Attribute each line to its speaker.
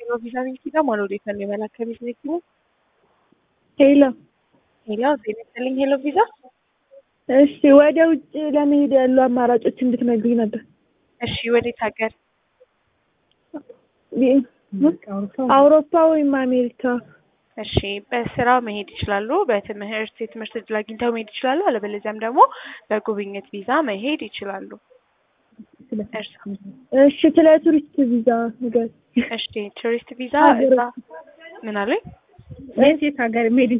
Speaker 1: ቪዛ ቤት ማን ወዴት ነው የመላክ ከቤት ቤት ነው
Speaker 2: ሄሎ
Speaker 1: ሄሎ ጤና ይስጥልኝ ሄሎ ቪዛ
Speaker 2: እሺ ወደ ውጭ ለመሄድ ያሉ አማራጮች እንድትነግሪኝ ነበር
Speaker 1: እሺ ወዴት ሀገር
Speaker 2: አውሮፓ ወይም አሜሪካ
Speaker 1: እሺ በስራ መሄድ ይችላሉ በትምህርት የትምህርት እድል አግኝተው መሄድ ይችላሉ አለበለዚያም ደግሞ በጉብኝት ቪዛ መሄድ ይችላሉ እርሶ
Speaker 2: እሺ ስለ ቱሪስት ቪዛ ንገሪኝ
Speaker 1: እሺ ቱሪስት ቪዛ እዛ ምን አሉኝ
Speaker 2: የት የት ሀገር መሄድ